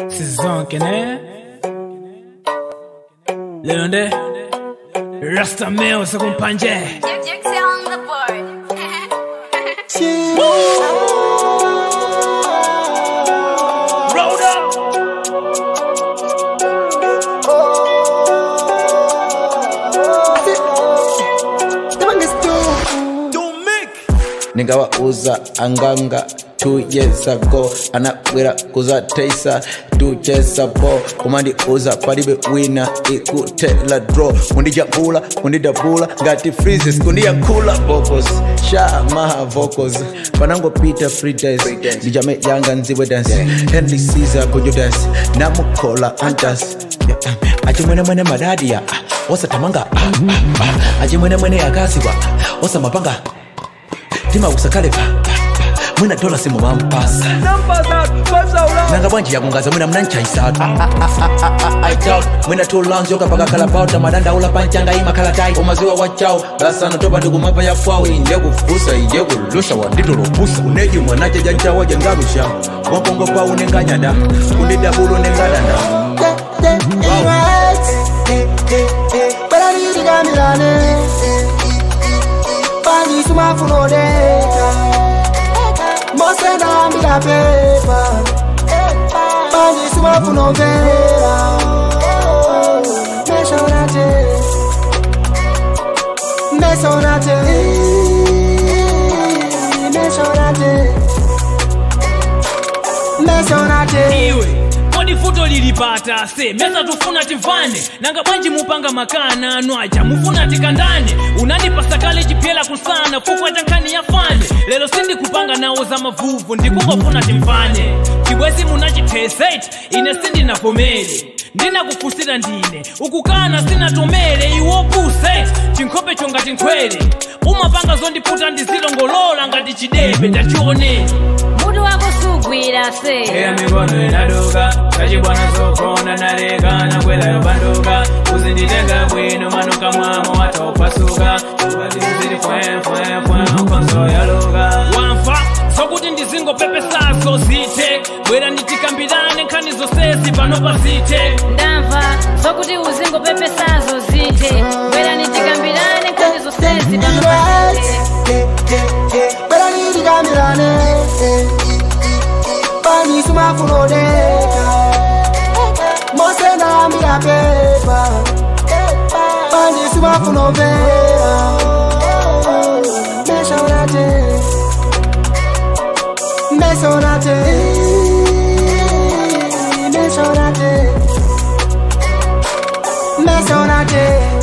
Sizonke ne Leo nde Rasta meo sekumpanje Jack Jack say on the board. Roll up ningawauza anganga two years ago anakwera kuza teisa tucheza po kumandiuza palibe wina ikutela draw kundijambula kundidabula ngati freezes kundiyakula vocals sha maha vocals panangopita free dance ndijame yanga nziwe dance henry caesar kujo dance namukhola antas achimwenemwene madadiya osatamanga achimwenemwene akaziwa osamapanga timakusakalepa mwina dola simu mampasa nanga bwanji yakungaza mwina mnanchaisatu mwina tulanzyoka pakakalapauta madandaula panchanga imakalatai umaziwa wachao lasano topa ndikumapa yafwawo inje kufusa inje kulusha wanditolopusa uneji mwanache janchawa jangarusha wakongo pa unenganyada kundidabulo nengadanda panisumafunodeka mosenambila pepa panisumafunomvera mesonate mesonate mesonate mesonate iwe kodi futo lilipata se mesa tufuna tivane nanga bwanji mupanga makana nwaja mufuna tikandane unandipasa kale chipyela kusana fukwa tankani ya fane lero sindi kupanga nawo za mavuvu ndikungofuna timvane chibwezi munachitheseti ine sindinavomere ndinakufusira ndine ukukana sinatomere iwopuseti chinkhope chongati nkhwere umapanga zondiputa ndizilongolola ngati chidebe ndachionera Mutu wako sugwira se. Eya mikono inaduka kachibwana sokona nalekana kwela yobanduka uzinditenga bwino manuka mwamo wataupasuka ubalizili fwefwefwe ukonso yaluka wamfa sokuti ndizingopepesazo zite bwera nditikambirane nkhani zonsezi pano pasite Ndamva zokuti uzingo pepesazo zite. Bwera nitikambirane nkhani zonsezi pano pasite. belanidikamirane panisumafunodeka mosenambila pepa panisumafunomvera mesonate mesonate mesonate mesonate